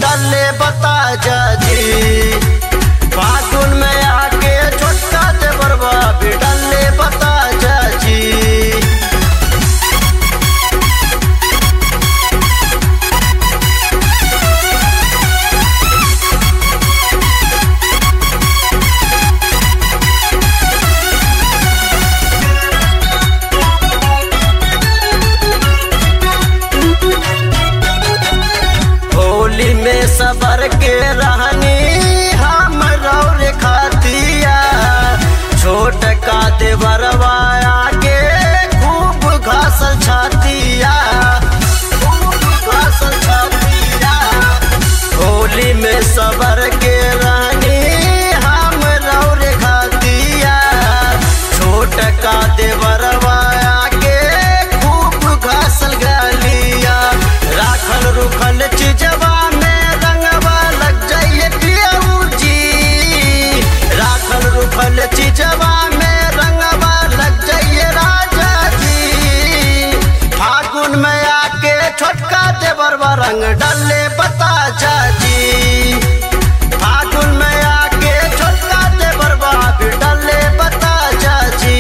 डाले बता जाजी फागुन में आके छोटका देवरवा भी डाले बता जाजी होली में सबर के रहनी हम रौर खातिया छोट का देवरवा आगे खूब घासल छातिया खूब घासल छातिया होली में सबर के रहनी हम रौर खातिया छोट का देवरवा आगे खूब घासल गलिया राखल रुखल चीजवा में रंगवा लग जाइए पियऊ जी राखल रुखल चीजवा में रंगवा लग जाइए राजा जी फागुन में आके छोटका देवरवा रंग डाले बता जाजी फागुन में आके छोटका देवरवा भी डाले बता जाजी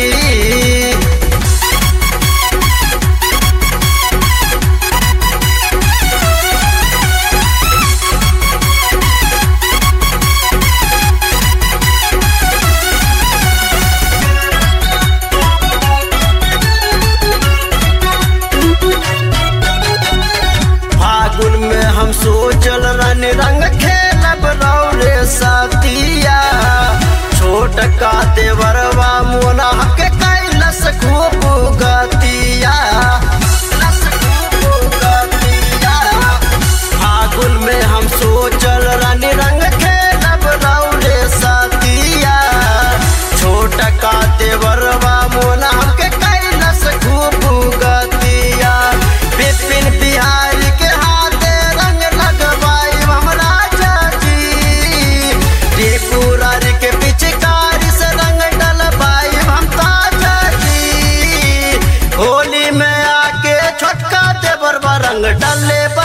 फागुन में हम सोचल रन रंग खेलब रौरे साथिया छोट का देवरवा मोना के कैलस खूब गतिया लस खूब गतिया। फागुन में हम सोचल रन रंग खेलब रौरे साथिया छोट का देवरवा मोना के कैलस खूब गतिया बिपिन बिहारी के हाथे रंग लगवाई हम राजा जी त्रिपुरारी के पिचकारी से रंग डलवाई हम ताजा जी होली में आके छोटका देवर रंग डले